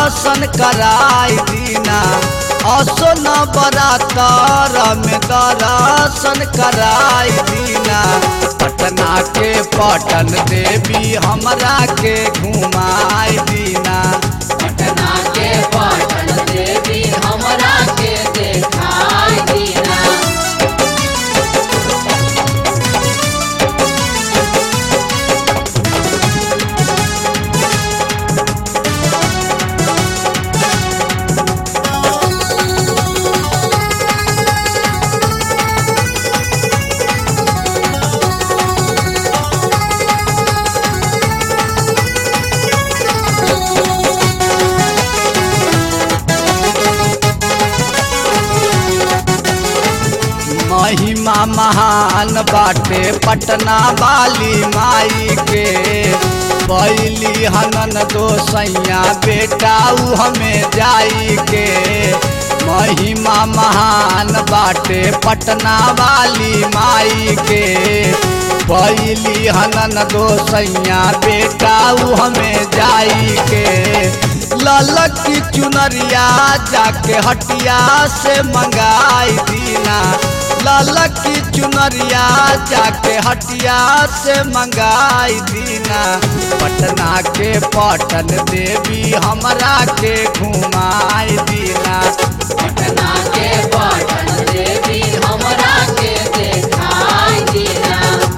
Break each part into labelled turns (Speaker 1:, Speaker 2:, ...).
Speaker 1: दर्शन कराई दीना असो न बरातर में दर्शन कराई दीना पटना के पटन देवी हमरा के घुमाई दीना
Speaker 2: पटना के पटन देवी हमरा के देखाई दीना
Speaker 1: महिमा महान बाटे पटना वाली माई के बैली हनन दो सैया बेटा उ हमें जाई के महिमा महान बाटे पटना वाली माई के बैली हनन दो सैया बेटा उ हमें जाई के ललक की चुनरिया जाके हटिया से मंगाई दीना ललक की चुनरिया जाके हटिया से मंगाई दीना पटना के पटन देवी हमरा के घुमाई दीना
Speaker 2: पटना के पटन देवी हमरा के देखाई दीना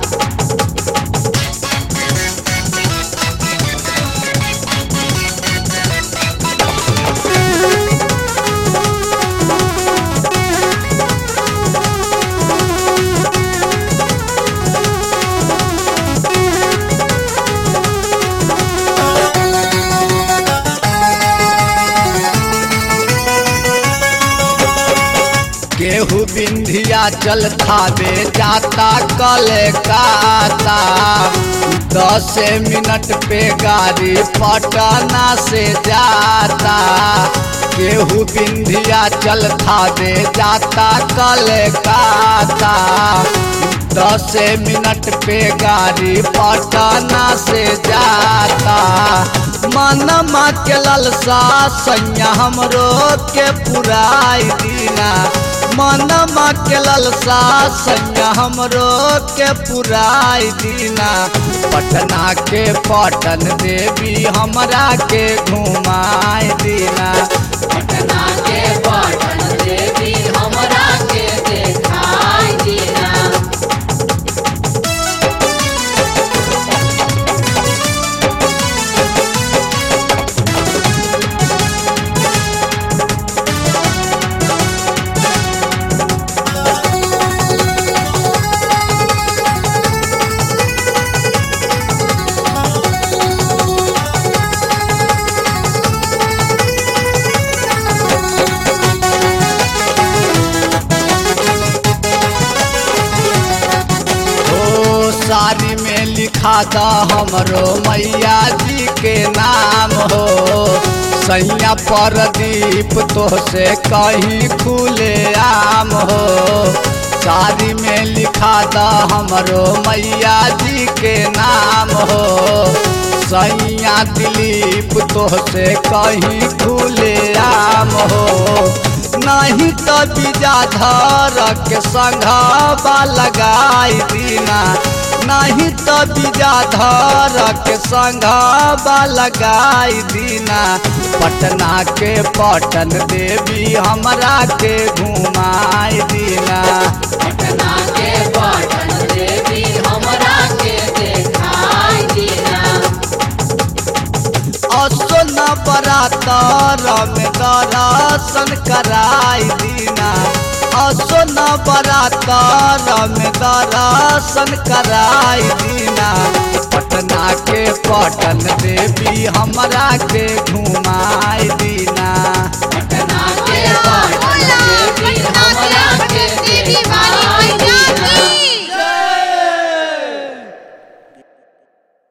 Speaker 1: केहू बिंधिया चल थावे जाता कलकाता दस मिनट पे गाड़ी पटना से जाता केहू बिंधिया चल थावे जाता कलकाता दस मिनट पे गाड़ी पटना से जाता मनमा के ललसा सैया हमरो के पुराई दीना मनमा के ललसा सैया हमरो के पुराई दीना पटना के पटन देवी हमरा के घुमाई दीना
Speaker 2: पटना के पटन देवी हमरा के देखाई दीना
Speaker 1: ओ साड़ी में लिखा था हमरो मैया जी के नाम हो सैया परदीप तो से कहीं खुले आम हो साड़ी में लिखा था हमरो मैया जी के नाम हो सैया दिलीप तो से कहीं खुले आम हो नहीं तो विजाधर के संघबा लगाई दीना नहीं तो विजाधर के संघबा लगाई दीना पटना के पटन देवी हमरा के घुमाई दीना
Speaker 2: पटना के पटन देवी हमरा के देखाई दीना
Speaker 1: असो न बरातर में दर्शन कराई दीना असो न बरातर में दर्शन कराई दीना पटना के पटन देवी हमरा के घुमाई दीना